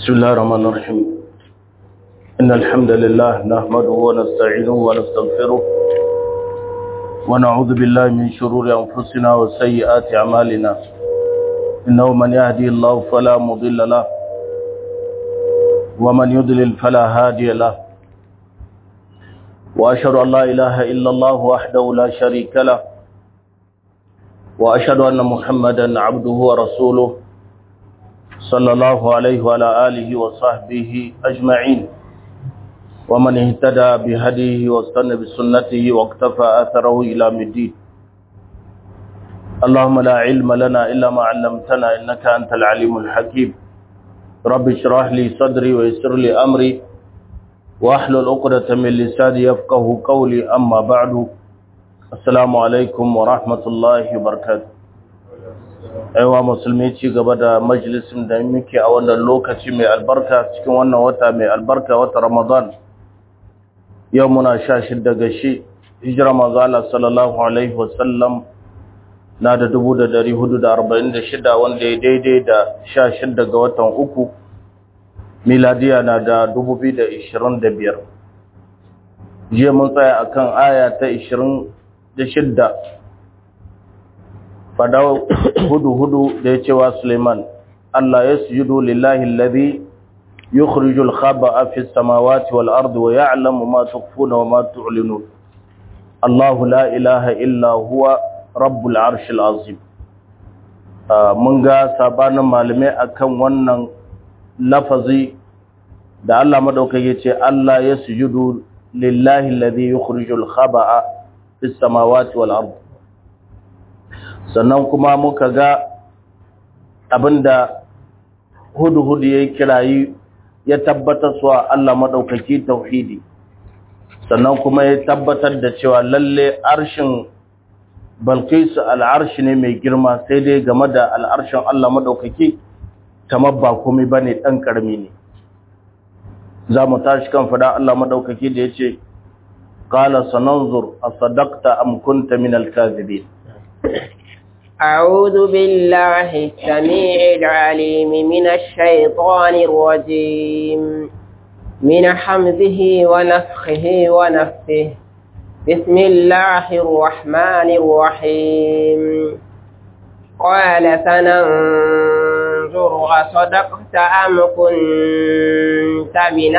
بسم الله الرحمن الرحيم إن الحمد لله نحمده ونستعينه ونستغفره ونعوذ بالله من شرور أنفسنا وسيئات أعمالنا إنه من يهدي الله فلا مضل له ومن يضلل فلا هادي له وأشهد أن لا إله إلا الله وحده لا شريك له وأشهد أن محمدا عبده ورسوله صلى الله عليه وعلى آله وصحبه أجمعين ومن اهتدى بهديه واستنى بسنته واقتفى أثره إلى مدين اللهم لا علم لنا إلا ما علمتنا إنك أنت العليم الحكيم رب اشرح لي صدري ويسر لي أمري واحلل عقدة من لساني يفقه قولي أما بعد السلام عليكم ورحمة الله وبركاته aiwa musulmi ci gaba da majalisin da muke a wannan lokaci mai albarka cikin wannan wata mai albarka wata ramadan yau muna sha shidda ga shi hijira manzo Allah sallallahu alaihi wasallam na da dubu da dari hudu da arba'in da shida wanda ya daidai da sha shidda ga watan uku miladiya na da dubu biyu da ishirin da biyar jiya mun tsaya akan aya ta ishirin da shidda fada hudu hudu da ya cewa Suleiman Allah ya sujudu lillahi alladhi yukhrijul khaba'a fis samawati wal ardi wa ya'lamu ma tukhfuna wa ma tu'linun Allahu la ilaha illa huwa rabbul arshil azim mun ga sabanin malamai akan wannan lafazi da Allah madaukai yace Allah ya sujudu lillahi alladhi yukhrijul khaba'a fis samawati wal ardi sannan kuma muka ga abinda hudu-hudu ya kirayi ya tabbatar suwa Allah maɗaukaki tauhidi sannan kuma ya tabbatar da cewa lalle arshin balkisu al'arshi ne mai girma sai dai game da al'arshin Allah maɗaukaki kamar ba komai ba ne ɗan ƙarami ne za mu tashi kan fada Allah maɗaukaki da ya ce ƙala sananzur a sadakta amkunta min al-kazibin أعوذ بالله السميع العليم من الشيطان الرجيم من حمزه ونفخه ونفه بسم الله الرحمن الرحيم قال سننظر أصدقت أم كنت من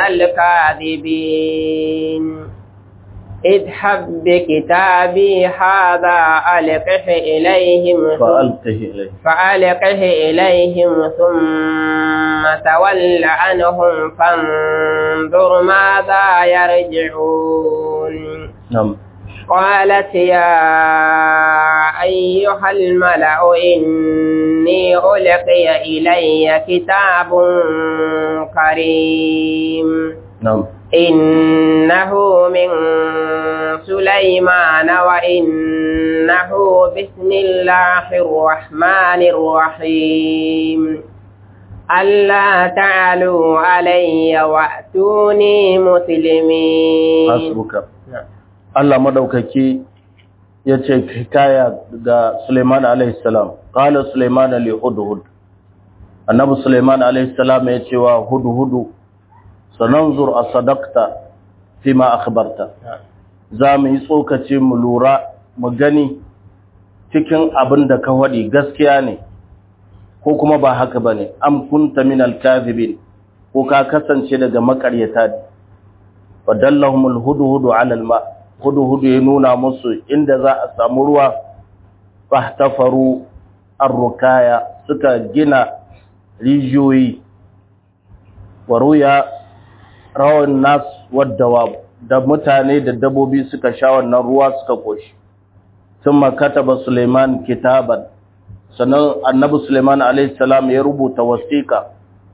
الكاذبين اذهب بكتابي هذا ألقه إليهم فألقه إليهم فألقه إليهم ثم تول عنهم فانظر ماذا يرجعون نعم قالت يا أيها الملأ إني ألقي إلي كتاب كريم نعم إنه من سليمان وإنه بسم الله الرحمن الرحيم ألا تعلوا علي وأتوني مسلمين hasbuka Allah madaukaki yace hikaya ga Sulaiman alaihi salam qala Sulaiman li hudhud annabi Sulaiman alaihi salam yace wa hudhudu sananzur asadaqta fima akhbarta za mu yi tsokace mu lura mu gani cikin abin da ka wadi gaskiya ne ko kuma ba haka bane am kunta min al-kadhibin ko ka kasance daga makaryata ne fadallahumul hudhudu ala al-ma hudhudu ya nuna musu inda za a samu ruwa fahtafaru ar-rukaya suka gina rijiyoyi waruya rawan nas wadda da mutane da dabobi suka sha wannan ruwa suka koshi thumma kataba Suleiman kitaban sannan annabi Suleiman alayhi salam ya rubuta wasiqa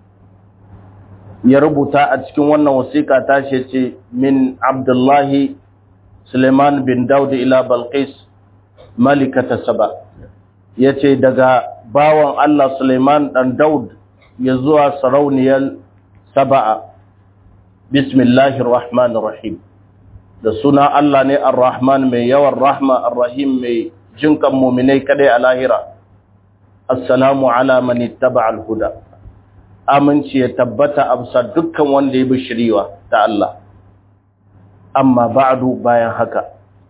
ya rubuta a cikin wannan wasiqa ta ce min Abdullahi Suleiman bin Daud ila Balqis malikata Saba yace daga bawan Allah Suleiman dan Daud ya zuwa sarauniyar Saba'a bismillahir rahmanir rahim da suna Allah ne ar-rahman mai yawan rahma ar-rahim mai jinkan mu'minai kadai a lahira assalamu ala man ittaba al-huda aminci ya tabbata a bisa dukkan wanda ya bi shiriwa ta Allah amma ba'du bayan haka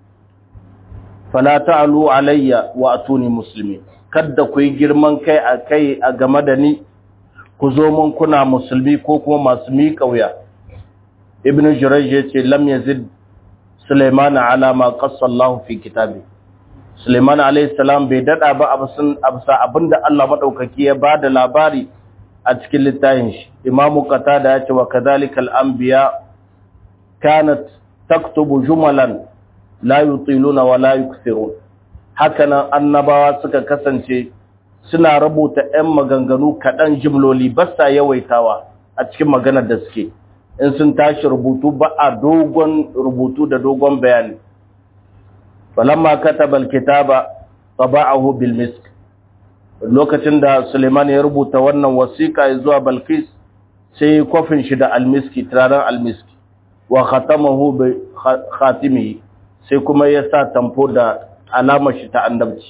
fala ta'alu alayya wa atuni muslimi kada ku yi girman kai a kai a game da ni ku zo mun kuna musulmi ko kuma masu miƙa wuya ibnu jurayj yace lam yazid sulaiman ala ma qassa Allah fi kitabi sulaiman alayhi salam bai dada ba absun absa abinda Allah madaukaki ya bada labari a cikin littafin shi imamu qatada yace wa kadhalika al-anbiya kanat taktubu jumalan la yutiluna wa la yukthirun hakanan annabawa suka kasance suna rubuta ɗan maganganu kaɗan jimloli ba sa yawaitawa a cikin maganar da suke in sun tashi rubutu ba a dogon rubutu da dogon bayani falamma kataba alkitaba taba'ahu bil misk lokacin da Suleiman ya rubuta wannan wasiƙa zuwa Balkis sai kofin shi da almiski turaren almiski wa khatamahu bi khatimihi sai kuma ya sa tamfo da alamar shi ta annabci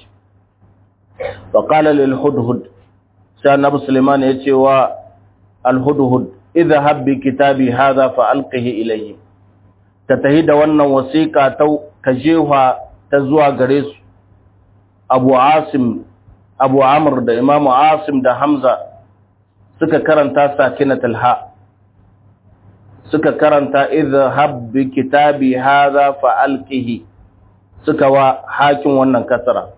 wa qala lil hudhud sai annabi Suleiman ya ce wa al hudhud idhhab bi kitabi hadha fa alqihi ilayhi ta tahi da wannan wasiƙa ta kajewa ta zuwa gare su Abu Asim Abu Amr da Imam Asim da Hamza suka karanta sakinatul ha suka karanta idhhab bi kitabi hadha fa alqihi suka wa hakin wannan kasara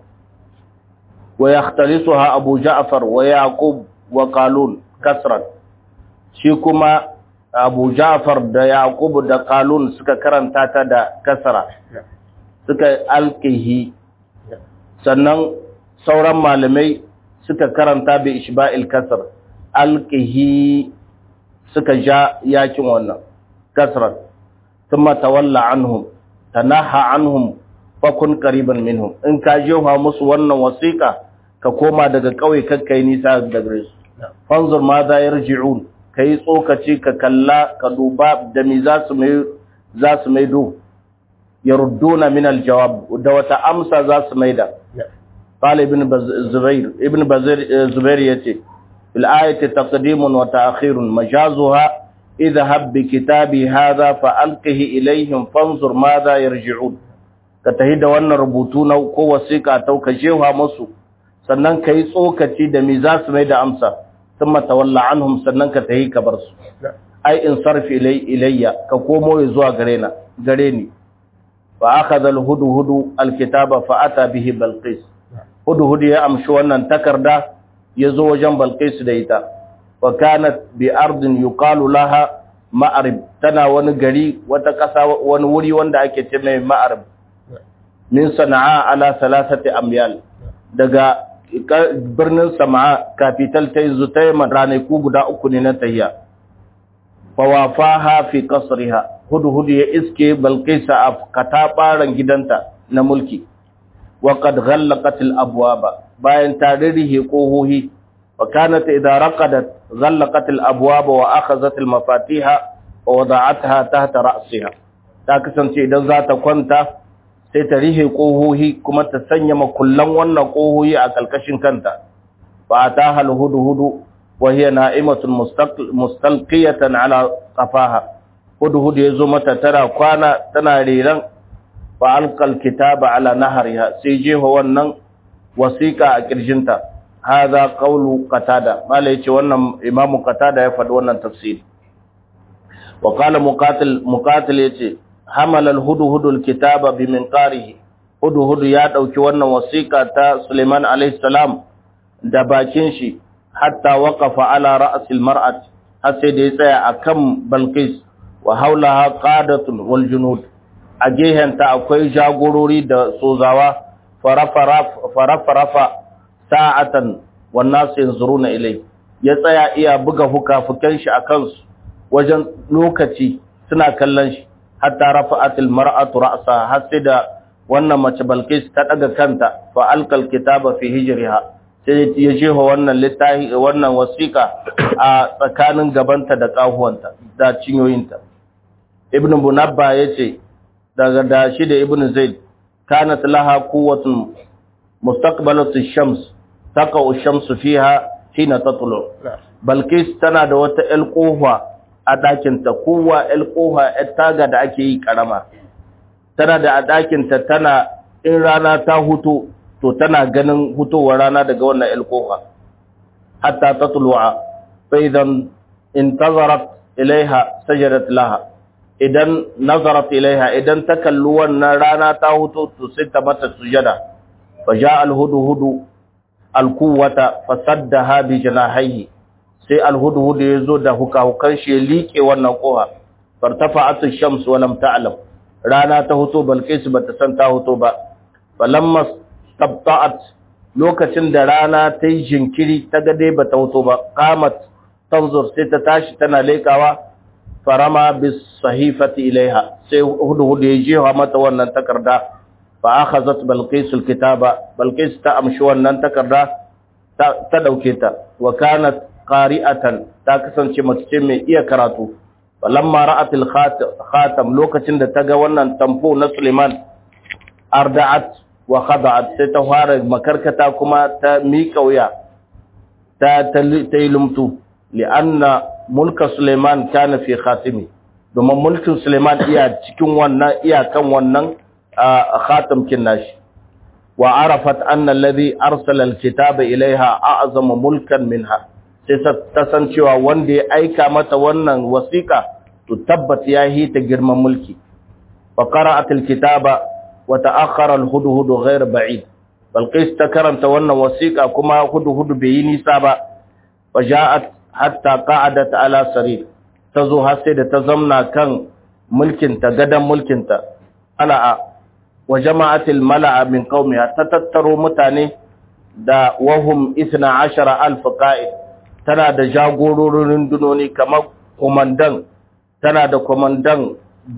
wa yakhtalisuha Abu Ja'far wa Yaqub wa Qalun kasran shi kuma Abu Ja'far da Yaqub da Qalun suka karanta ta da kasara suka alqihi sannan sauran malamai suka karanta bi ishba'il kasr alqihi suka ja yakin wannan kasran thumma tawalla anhum tanaha anhum fakun qariban minhum in ka jefa musu wannan wasiqa ka koma daga kauye kakkai nisa daga gare su fanzur ma za yarji'un kai tsokaci ka kalla ka duba da mi za su mai za su maido yarudduna min aljawab da wata amsa za su maida قال ابن زبير ابن زبير يتي في الآية تقديم وتأخير مجازها اذهب بكتابي هذا فألقه إليهم فانظر ماذا يرجعون كتهيد وانا ربوتون ko wasiƙa tau ka jewa musu sannan kai tsokaci da mi za su mai da amsa thumma tawalla anhum sannan ka tahi ka bar su ai in sarfi ilayya ka komo zuwa gare na gare ni fa akhadha al-hudhudu al-kitaba fa ata bihi balqis hudu-hudu ya amshi wannan takarda ya zo wajen balkaisu da ita wa kanat bi ardin yuqalu laha ma'arib tana wani gari wata ƙasa wani wuri wanda ake ce mai ma'arib min sana'a ala salasati amyal daga birnin sama'a capital ta yi ta yi ranaku guda uku ne na tayya fa wafaha fi qasriha hudu-hudu ya iske balkaisa a katabaran gidanta na mulki وقد غلقت الابواب bayan ta ririhe kohohi wa kanat idza raqadat ghallaqat al-abwab wa akhadhat al-mafatiha wa wada'atha tahta ra'siha ta kasance idan za ta kwanta sai ta rihe kohohi kuma ta sanya makullan wannan kohohi a kalkashin kanta fa ataha al-hudhudu wa hiya na'imatun mustalqiyatan ala qafaha hudhudu yazo mata tara kwana tana riran fa'alƙal kitaba ala nahariha sai jefa wannan wasiƙa a ƙirjinta haza ƙaulu qatada mala yace wannan imamu qatada ya faɗi wannan tafsiri wa qala muqatil muqatil yace hamala al-hudhud al-kitaba bi minqarihi hudhud ya dauki wannan wasiƙa ta Sulaiman alayhi salam da bakin shi hatta waqafa ala ra's al-mar'at har sai da ya tsaya akan Balqis wa haulaha qadatun wal junud a gehenta akwai jagorori da sozawa farafarafa sa'atan wannan su yanzuru na ilai ya tsaya iya buga fuka-fukan shi a kansu wajen lokaci suna kallon shi hatta rafa'atil mar'atu ra'sa har sai da wannan mace Balkis ta daga kanta fa alqal kitaba fi hijriha sai ya jefa wannan littafi wannan wasiqa a tsakanin gabanta da kahuwanta da cinyoyinta ibn bunabba yace daga da shi da ibn zaid kanat laha quwwatun mustaqbalatu shams taqa'u shamsu fiha hina tatlu balkis tana da wata el kofa a ɗakinta kowa el kofa el taga da ake yi karama tana da a ɗakinta tana in rana ta hutu to tana ganin hutowar rana daga wannan el kofa hatta ta tulu'a fa idan intazarat ilaiha sajadat laha idan nazarat ilaiha idan ta kalli wannan rana ta hutu to sai ta mata sujada fa ja al hudu alkuwata fasaddaha bi janahihi sai alhudhud yazo da hukahukan shi ya liƙe wannan koha fartafa'at ash-shams wa lam ta'lam rana ta huto balqis bata san ta huto ba falamma tabta'at lokacin da rana ta yi jinkiri ta ga dai bata huto ba qamat tanzur sai ta tashi tana leƙawa farama bis sahifati ilaiha sai hudhud ya jewa mata wannan takarda fa akhazat balqis alkitaba balqis ta amshi wannan takarda ta dauke ta wa kanat qari'atan ta kasance mace mai iya karatu falamma ra'at alkhatam lokacin da ta ga wannan tamfo na Suleiman arda'at wa khada'at sai ta fara makarkata kuma ta miƙa wuya ta ta yi lumtu li'anna mulka Suleiman kana fi khatimi domin mulkin Suleiman iya cikin wannan iyakan wannan khatam kin nashi wa arafat anna alladhi arsala alkitaba ilaiha a'zama mulkan minha sai ta san cewa wanda ya aika mata wannan wasiqa to tabbat ya yi ta girman mulki fa qara'at alkitaba wa ta'akhkhara alhudhud ghayr ba'id balqis ta karanta wannan wasiqa kuma hudhud bai yi nisa ba fa ja'at hatta qa'adat ala sarir tazo har sai da ta zamna kan mulkinta gadan mulkinta ala'a wa jama'atil mala'a min qaumiha ta tattaro mutane da wahum 12000 qa'id tana da jagororin rundunoni kamar komandan tana da komandan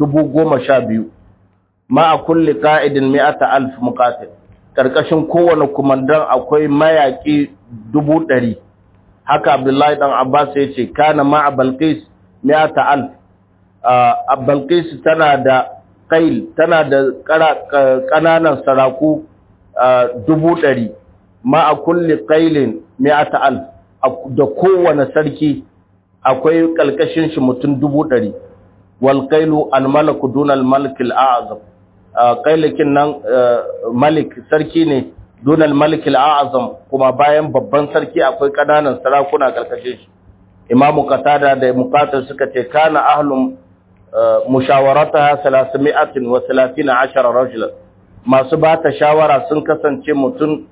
12000 ma a kulli qa'idin 100000 muqatil karkashin kowane komandan akwai mayaki 100 haka abdullahi dan abbas ya ce kana ma balqis 100000 a balqis tana da kail tana da ƙananan saraku dubu ɗari ma a kulle kailin mi'ata alf da kowane sarki akwai ƙalƙashin shi mutum dubu ɗari wal kailu al malaku dunal malikil a'azam kailakin nan malik sarki ne dunal malikil a'azam kuma bayan babban sarki akwai ƙananan sarakuna ƙarƙashin shi imamu qatada da muqatil suka ce kana ahlum mushawarataha 330 rajula masu ba ta shawara sun kasance mutum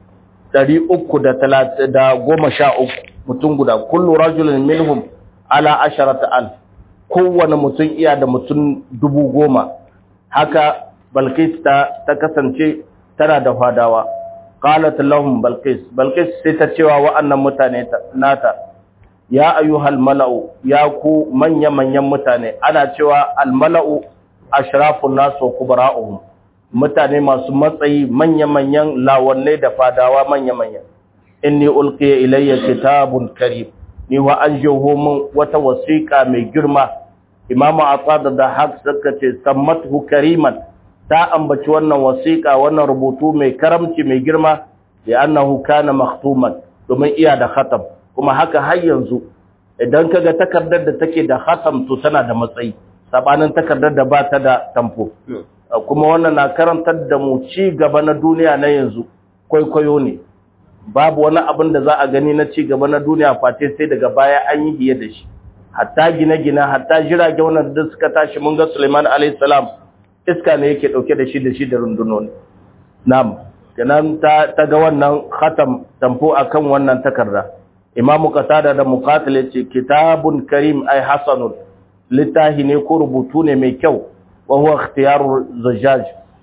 313 mutum guda kullu rajulin minhum ala asharata alf kowane mutum iya da mutum dubu goma haka balkis ta, ta kasance tana da fadawa qalat lahum balkis balkis sai ta cewa wa'annan mutane nata ya ayyuhal mala'u ya ku manya-manyan mutane ana cewa almala'u ashrafun nasu wa kubara'uhum mutane masu matsayi manya-manyan lawannai da fadawa manya-manyan inni ulqiya ilayya kitabun karim ni wa an jeho min wata wasiqa mai girma imamu aqada da haq suka ce sammatu kariman ta ambaci wannan wasiqa wannan rubutu mai karamci mai girma ya annahu kana makhtuman domin iya da khatam kuma haka har yanzu idan kaga takardar da take da khatam to tana da matsayi sabanin takardar da ba ta da tamfo kuma wannan na karantar da mu ci gaba na duniya na yanzu kwaikwayo ne babu wani abin da za a gani na ci gaba na duniya face sai daga baya an yi hiye da shi hatta gine-gine hatta jirage wannan da suka tashi mun ga Suleiman alayhi salam iska ne yake dauke da shi da shi da rundunoni na'am kenan ta ta ga wannan khatam tamfo akan wannan takarda imamu qatada da muqatil yace kitabun karim ay hasanun littahi ne ko rubutu ne mai kyau wa huwa ikhtiyaru zajjaj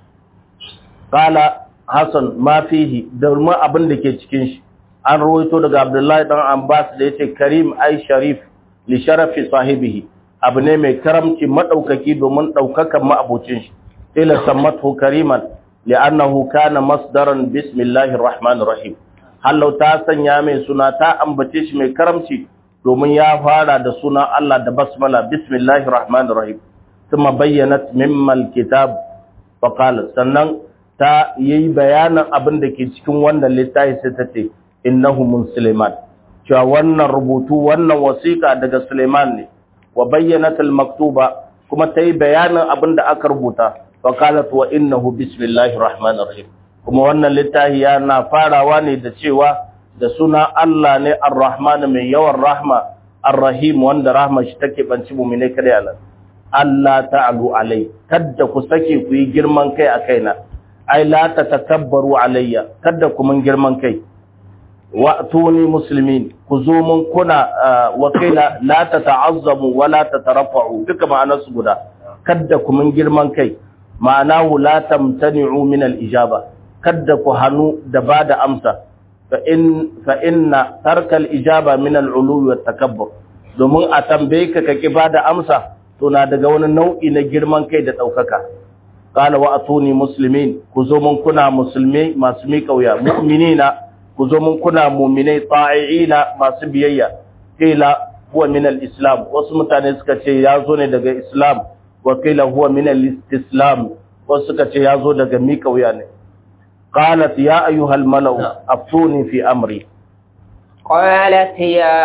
qala hasan ma fihi da ma abin da ke cikin shi an rawaito daga abdullahi dan abbas da yace karim ay sharif li sharafi sahibihi abu ne mai karamci madaukaki domin daukakan ma'abocin shi ila sammatu kariman li'annahu kana masdaran bismillahir rahmanir rahim hallau ta sanya mai suna ta ambace shi mai karamci domin ya fara da suna Allah da basmala bismillahir rahmanir rahim kuma bayyanat mimmal kitab faqala sannan ta yi bayanin abin da ke cikin wannan littafi sai ta ce innahu musliman cewa wannan rubutu wannan wasiƙa daga Suleiman ne wa bayyanat al-maktuba kuma tayi bayanin abin da aka rubuta fa qalat wa innahu bismillahir rahmanir rahim kuma wannan littafi yana farawa ne da cewa da suna Allah ne ar-rahman mai yawan rahma ar-rahim wanda rahma shi take banci mu'mine kada yana Allah ta'alu alai kada ku sake ku yi girman kai a kaina ai la tatakabbaru alayya kada ku mun girman kai wa'tuni muslimin ku zo mun kuna wakila la tata'azzamu wa la tatarafa'u duka ma'anar su guda kada ku mun girman kai ma'anahu la tamtani'u min al-ijaba kada ku hanu da bada amsa fa in fa inna tarka al-ijaba min al-ulu wa takabbur domin a tambaye ka kake bada amsa to na daga wani nau'i na girman kai da daukaka qala wa'tuni muslimin ku zo mun kuna musulmi masu miƙa wuya mu'minina ku zo mun kuna muminai ta'i'ina masu biyayya kila huwa min al-islam wasu mutane suka ce ya zo ne daga islam wa kila huwa min al-istislam wasu suka ce ya zo daga mika wuya ne qalat ya ayyuhal malau aftuni fi amri قالت يا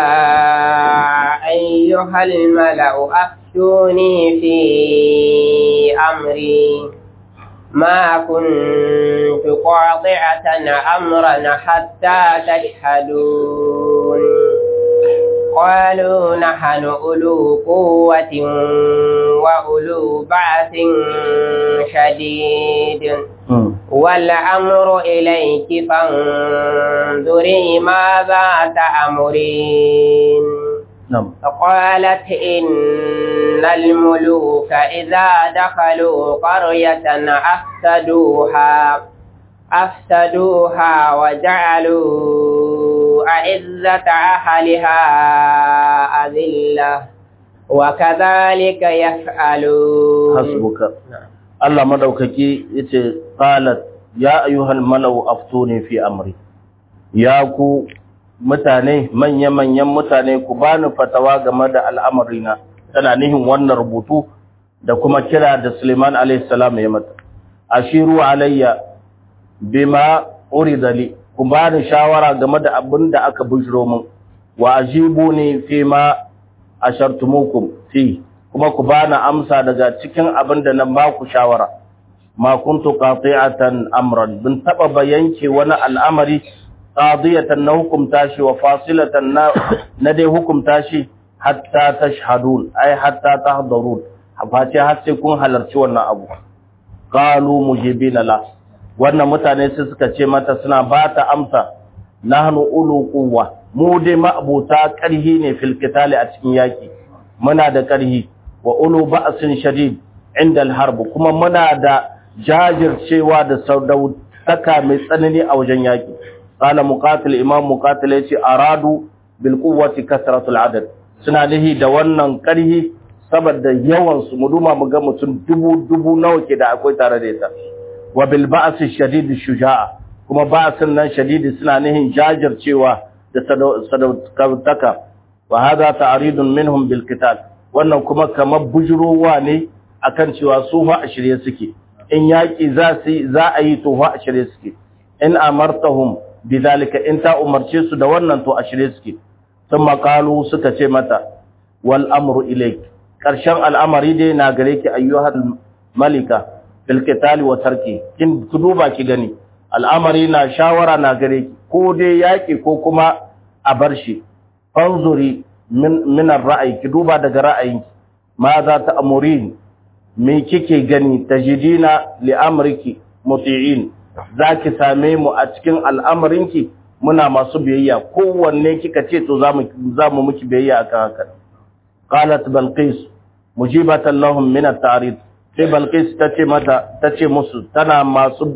أيها الملأ أفتوني في أمري ما كنت قاطعة أمرا حتى تشهدون قالوا نحن أولو قوة وأولو بعث شديد والأمر إليك فانظري ماذا تأمرين نعم فقالت إن الملوك إذا دخلوا قرية أفسدوها أفسدوها وجعلوا أعزة أهلها أذلة وكذلك يفعلون حسبك Allah madaukaki yace qalat ya ayyuhal malau aftuni fi amri ya ku mutane manya-manyan mutane ku bani fatawa game da al'amarina tana nihin wannan rubutu da kuma kira da Suleiman alayhi salam ya mata ashiru alayya bima urida li ku bani shawara game da abin da aka bujiro min wa ajibuni fi ma ashartumukum fi kuma ku bani amsa daga cikin abin da na ba ku shawara ma kuntu qati'atan amran bin taba bayanke wani al'amari qadiyatan na hukumta shi wa fasilatan na na dai hukumta shi hatta tashhadun ay hatta tahdharun face har sai kun halarci wannan abu qalu mujibina la wannan mutane sai suka ce mata suna ba ta amsa nahnu ulu quwwa mu dai ma'abuta karhi ne fil qitali a cikin yaki muna da karhi wa ulu ba'sin shadid inda al-harb kuma muna da jajircewa da saudautaka mai tsanani a wajen yaki qala muqatil imam muqatil yace aradu bil quwwati kasratul adad suna nihi da wannan karhi saboda yawan su mu duma mu ga mutum dubu dubu nawa ke da akwai tare da ita wa bil ba'si shadid shuja'a kuma ba'sin nan shadidi suna nihin jajircewa da sadautaka wa hadha ta'ridun minhum bil qital wannan kuma kamar bujurowa ne akan cewa su fa a shirye suke in yaki za su za a yi to fa a shirye suke in amartahum bidhalika in ta umarce su da wannan to a shirye suke thumma qalu suka ce mata wal amru ilayk karshen al'amari dai na gare ki ayyuhal malika fil qitali wa tarki kin duba ki gani al'amari na shawara na gare ki ko dai yaki ko kuma a bar shi fanzuri min min ra'ayi ki duba daga ra'ayinki ma za ta amurin me kike gani tajidina li amriki muti'in zaki same mu a cikin al'amarinki muna masu biyayya kowanne kika ce to zamu zamu miki biyayya akan haka qalat balqis mujibatan lahum min at-ta'rid sai balqis tace mata tace musu tana masu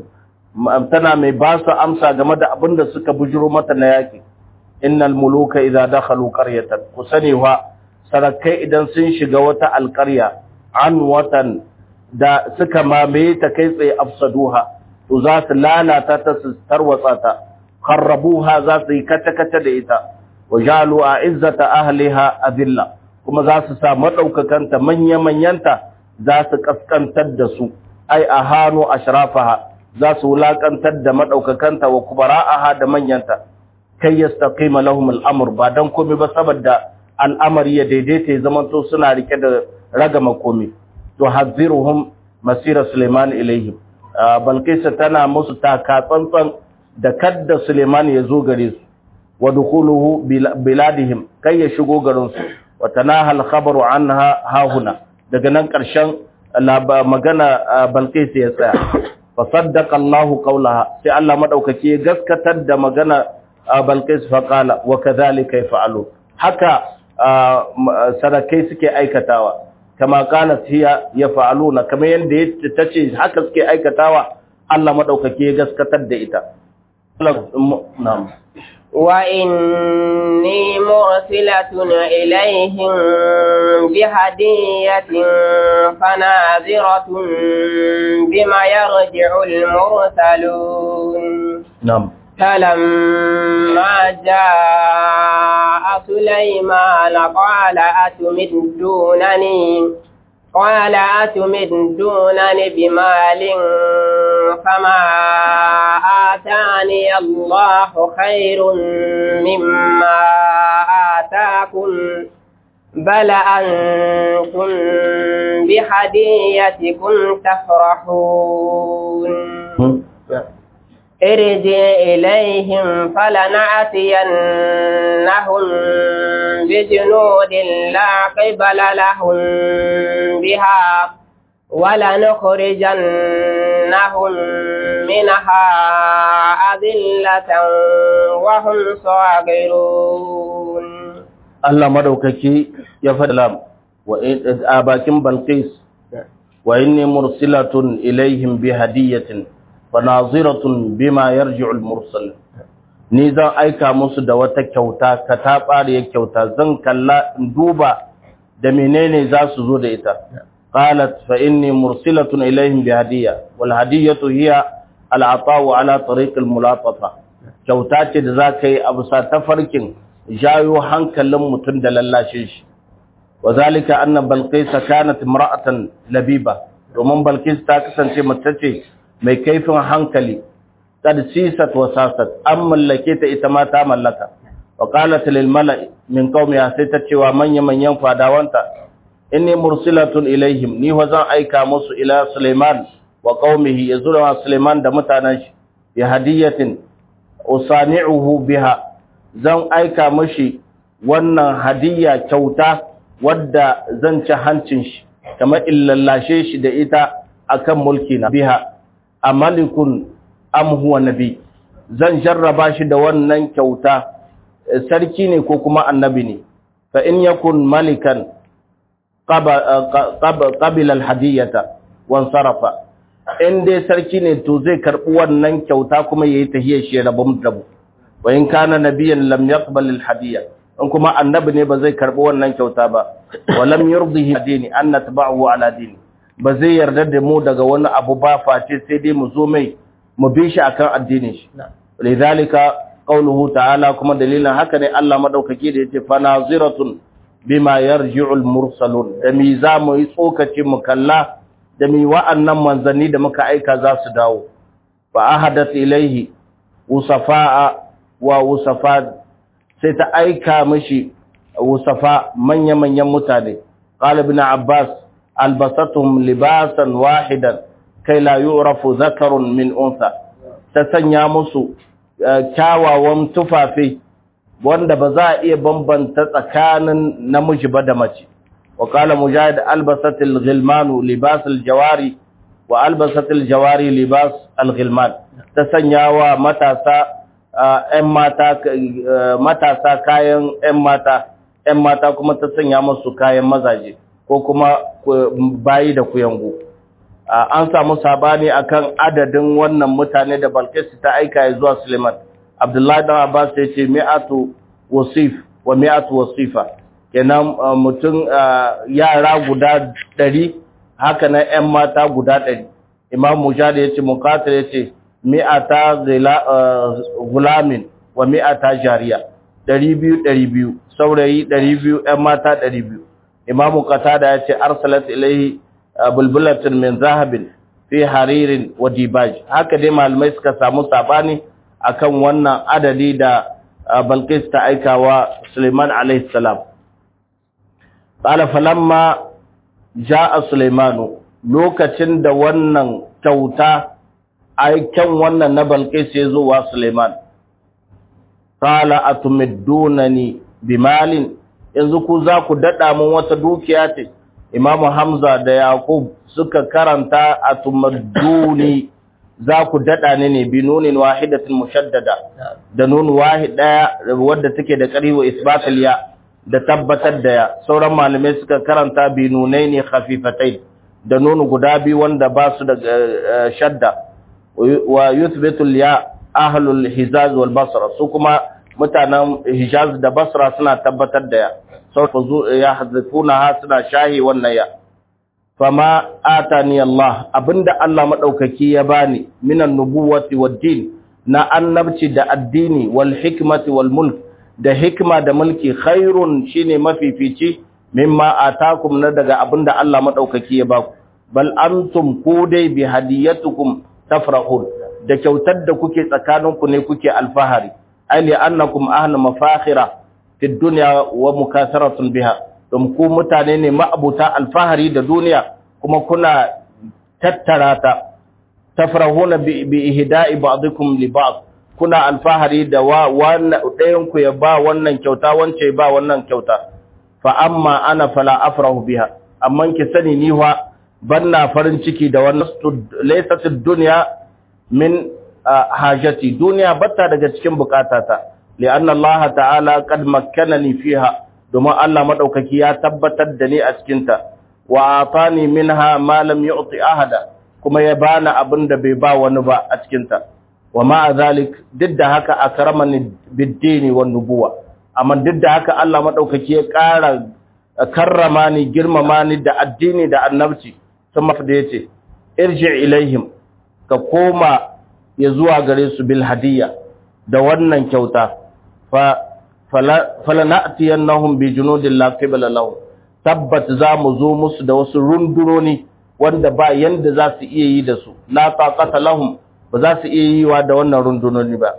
tana mai ba su amsa game da abin da suka bujuro mata na yaki innal muluka idza dakhalu qaryatan ku sani wa sarakai idan sun shiga wata alqarya an watan da suka mamaye ta kai tsaye afsaduha to za su lalata ta su tarwatsa ta kharrabuha za su yi kata-kata da ita wa jalu a izzata ahliha adilla kuma za su sa madaukakanta manya-manyanta za su kaskantar da su ai a hannu ashrafaha za su wulakantar da madaukakanta wa kubara'aha da manyanta kai yastaqima lahum al-amr ba dan komai ba saboda al'amari ya daidaita ya zamanto suna rike da ragama komai to haziruhum masira Suleiman ilaihim Balkisa tana musu taka tsantsan da kadda Suleiman ya zo gare su wa dukuluhu biladihim kai ya shigo garin su wa tanahal khabaru anha hahuna daga nan karshen magana Balkisa ya tsaya fa saddaqa Allah qawlaha sai Allah madaukake ya gaskatar da magana Balkis fa qala wa kadhalika yaf'alu haka sadakai suke aikatawa kama kanat hiya yaf'aluna kamar yanda tace haka suke aikatawa Allah madaukake ya gaskatar da ita na'am wa inni mursilatun ilaihim bihadiyatin fanaziratun bima yarji'u al-mursalun na'am فلما جاء سليمان قال أتمدونني قال أتمدونني بمال فما آتاني الله خير مما آتاكم بل أنتم بهديتكم تفرحون ارجع إليهم فلنأتينهم بجنود لا قبل لهم بها ولنخرجنهم منها أذلة وهم صاغرون Allah madaukaki ya faɗa wa a bakin Balqis wa inni mursilatun ilaihim bi hadiyatin fanaziratun bima yarji'ul mursal ni zan aika musu da wata kyauta ka ta bare kyauta zan kalla in duba da menene za su zo da ita qalat fa inni mursilatun ilaihim bi hadiya wal hadiyatu hiya al ata'u ala tariq al mulatafa kyauta ce da za ka yi abu sa tafarkin jayo hankalin mutum da lallashe shi wa zalika anna balqis kanat imra'atan labiba domin balqis ta kasance mace ce mai kaifin hankali kad sisat wa sasat an mallake ta ita ma ta mallaka wa qalat lil mala'i min qaumiha sai ta cewa manya manyan fadawanta inni mursilatun ilaihim ni wa zan aika musu ila Sulaiman wa qaumihi yazura Sulaiman da mutanen shi bi hadiyatin usani'uhu biha zan aika mashi wannan hadiyya kyauta wadda zan ci hancin shi kamar illallashe shi da ita akan mulki na biha amalikun am huwa nabi zan jarraba shi da wannan kyauta sarki ne ko kuma annabi ne fa in yakun malikan qabila alhadiyata wan sarafa in dai sarki ne to zai karbi wannan kyauta kuma yayi tahiyar shi rabum dabu wa in kana nabiyan lam yaqbal alhadiya in kuma annabi ne ba zai karbi wannan kyauta ba wa lam yurdihi dini an natba'u ala dini ba zai yarda da mu daga wani abu ba face sai dai mu zo mai mu bi shi akan addinin shi lidhalika qawluhu ta'ala kuma dalilin haka ne Allah madaukake da yace fa naziratun bima yarji'ul mursalun da mi za mu yi tsokaci mu kalla da mi wa'annan manzanni da muka aika za su dawo fa ahadat ilaihi usafa'a wa usafa sai ta aika mishi usafa manya-manyan mutane qala ibn abbas albasatuhum libasan wahidan kai la yu'rafu zakarun min unsa ta sanya musu kyawawan tufafi wanda ba za a iya bambanta tsakanin namiji ba da mace wa qala mujahid albasatil ghilmanu libasul jawari wa albasatil jawari libas alghilman ta sanya wa matasa ƴan mata matasa kayan ƴan mata ƴan mata kuma ta sanya musu kayan mazaje ko kuma bayi da kuyangu an samu sabani akan adadin wannan mutane da Balkis ta aika zuwa Suleiman Abdullahi dan Abbas ya ce mi'atu wasif wa mi'atu wasifa kenan mutum yara guda 100 haka na ƴan mata guda 100 Imam Mujahid ya ce Muqatil ya ce mi'ata gulamin wa mi'ata jariya 200 200 saurayi 200 ƴan mata 200 Imam Qatada ya ce arsalat ilaihi bulbulatin min zahabin fi haririn wa dibaj haka dai malamai suka samu sabani akan wannan adadi da balqis ta aika wa suleiman alaihi salam qala falamma jaa sulaimanu lokacin da wannan kyauta aiken wannan na balqis ya zo wa suleiman qala atumiddunani bimalin yanzu ku za ku dada mun wata dukiya ce imamu hamza da yaqub suka karanta atumadduni za ku daɗa ne ne bi nunin wahidatin mushaddada da nun wahid ɗaya wadda take da ƙari wa isbatul ya da tabbatar da ya sauran malamai suka karanta bi nunai ne khafifatai da nun guda biyu wanda ba su da shadda wa yuthbitul ya ahlul hijaz wal basra su kuma mutanen hijaz da basra suna tabbatar da ya sau ya hazifuna ha suna shahi wannan ya fama atani Allah abinda Allah madaukaki ya bani minan nubuwati wad din na annabci da addini wal hikmati wal mulk da hikma da mulki khairun shine mafifici mimma atakum na daga abinda Allah madaukaki ya baku bal antum ku dai bi hadiyatukum tafrahun da kyautar da kuke tsakaninku ne kuke alfahari ai annakum ahlu mafakhira fi dunya wa mukasaratun biha don ku mutane ne ma'abuta alfahari da duniya kuma kuna tattara ta tafrahuna bi ihda'i ba'dikum li ba'd kuna alfahari da wa wannan ɗayan ku ya ba wannan kyauta wance ba wannan kyauta fa amma ana fala afrahu biha amma ki sani ni wa banna farin ciki da wannan laysat ad-dunya min hajati duniya batta daga cikin bukatata li'anna Allah ta'ala qad makkanani fiha domin Allah maɗaukaki ya tabbatar da ni a cikinta, wa atani minha ma lam yu'ti ahada kuma ya bani abin da bai ba wani ba a cikinta. Wa ma'a zalik duk da haka akramani bid-dini wan nubuwa. Amma duk da haka Allah maɗaukaki ya ƙara karrama ni girmama ni da addini da annabci. Sun mafi da yace irji ilaihim ka koma ya zuwa gare su bil hadiyya da wannan kyauta fa falana'tiyannahum bi junudin la qibla lahum tabbat za mu zo musu da wasu rundunoni wanda ba yanda za su iya yi da su la taqata lahum ba za su iya yi wa da wannan rundunoni ba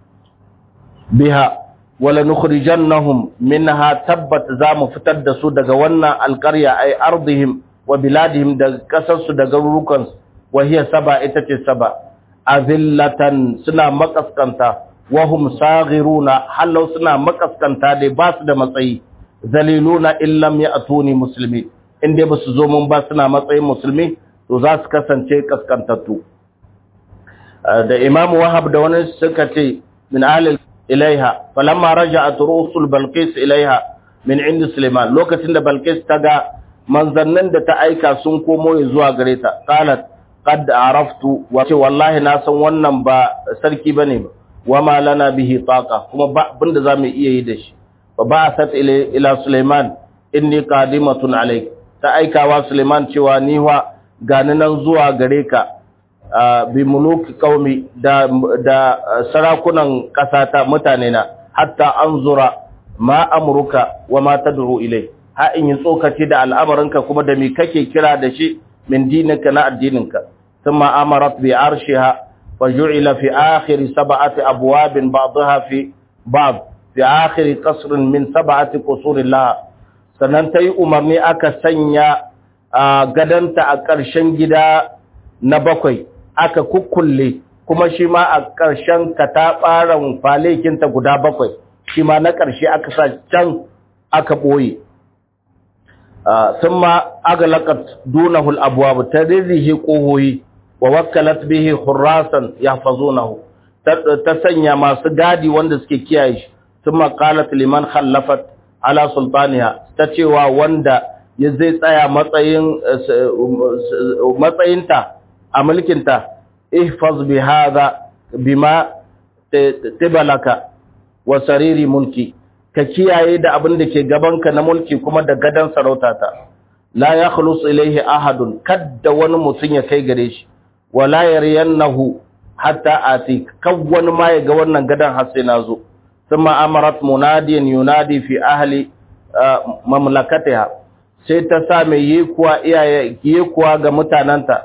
biha wala nukhrijannahum minha tabbat za mu fitar da su daga wannan alqarya ay ardihim wa biladihim da kasar su da garurukan wa hiya saba ita ce saba azillatan suna makaskanta wahum saghiruna hallau suna makaskanta dai ba su da matsayi zaliluna illam ya'tuni muslimi in dai basu zo mun ba suna matsayin musulmi to za su kasance kaskantattu da imamu wahab da wani suka ce min alil ilaiha falamma raja'at rusul balqis ilaiha min indi suleiman lokacin da balqis ta ga manzannin da ta aika sun komo zuwa gare ta qalat qad araftu wa ce wallahi na san wannan ba sarki bane ba wama lana bihi taqa kuma ba abinda zamu iya yi da shi fa ba'athat ila Sulaiman inni qadimatun alayk ta aikawa Sulaiman cewa ni wa gani nan zuwa gare ka bi muluki qaumi da da sarakunan kasata mutane na hatta anzura ma amruka wa ma tad'u ilay ha in yi tsokaci da al'amarinka kuma da me kake kira da shi min dininka na addininka thumma amarat bi arshiha وجعل في آخر سبعة أبواب بعضها في بعض في آخر قصر من سبعة قصور الله sannan ta yi umarni aka sanya gadanta a ƙarshen gida na bakwai aka kukkulle kuma shi ma a ƙarshen kataɓaran falekinta guda bakwai shi ma na ƙarshe aka sa can aka ɓoye sun ma agalakat dunahul abuwa ta rirrihe ƙohoyi wa wakkalat bihi hurrasan yahfazunahu ta sanya masu gadi wanda suke kiyaye shi thumma qalat liman khallafat ala sultaniha ta cewa wanda ya zai tsaya matsayin matsayinta a mulkinta ihfaz bi hadha bima tibalaka wa sariri mulki ka kiyaye da abin da ke gabanka na mulki kuma da gadan sarautata la yakhlus ilayhi ahadun kadda wani mutun ya kai gare shi wala yaryannahu hatta ati kan wani ma ya ga wannan gadan har sai nazo thumma amarat munadiyan yunadi fi ahli mamlakatiha sai ta sa mai yi kuwa iyaye yi kuwa ga mutananta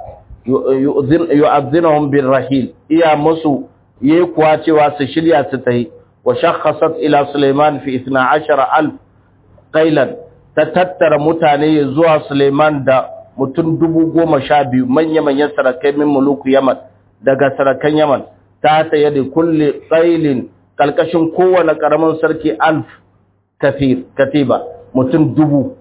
yu'azzinuhum bir rahil iya musu yi kuwa cewa su shirya su tahi wa shakhasat ila Sulaiman fi 12000 qailan ta tattara mutane zuwa Sulaiman da mutum dubu goma sha biyu manya-manyan sarakai min muluku Yaman daga sarakan Yaman ta ta yadda kulle qailin kalkashin kowane karamin sarki alf kafir katiba mutum dubu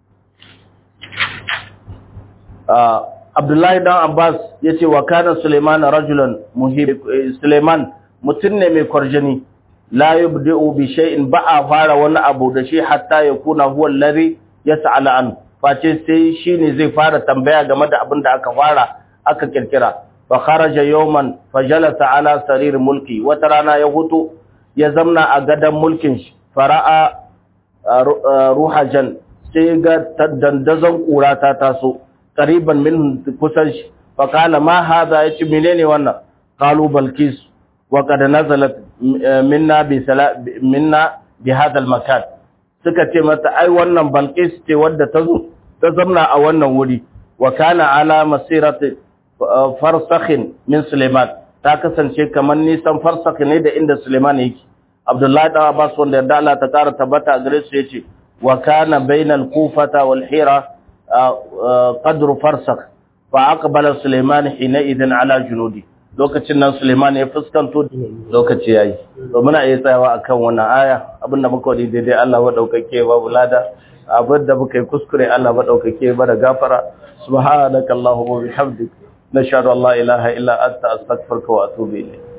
Abdullahi dan Abbas ya ce wa kana Suleiman rajulan muhib Suleiman mutum ne mai kwarjini la yubda'u bi shay'in ba a fara wani abu da shi hatta ya kuna huwa alladhi yas'ala an face sai shine zai fara tambaya game da abin da aka fara aka kirkira fa kharaja yawman fa jalasa ala sarir mulki wata rana ya hutu ya zamna a gadan mulkin shi fara'a ruhajan sai ga dandazon kura ta taso qariban min kusan shi fa kala ma hada yace menene wannan qalu balkis wa qad nazalat minna bi minna bi hada al makan suka ce mata ai wannan balkis ce wadda ta zo ta zamna a wannan wuri wa kana ala masirati farsakhin min suleiman ta kasance kamar nisan farsakh ne da inda suleiman yake abdullahi da abbas wanda yarda Allah ta kara tabbata gare su yace wa kana bainal kufata wal hira qadru farsakh fa aqbala suleiman hina idan ala junudi lokacin nan suleiman ya fuskanto lokaci yayi to muna iya tsayawa akan wannan aya abinda muka wadi daidai Allah wa daukake babu lada abinda muka yi kuskure Allah wa daukake ba da gafara subhanakallahumma bihamdika نشهد الله إله إلا أنت أستغفرك وأتوب إليك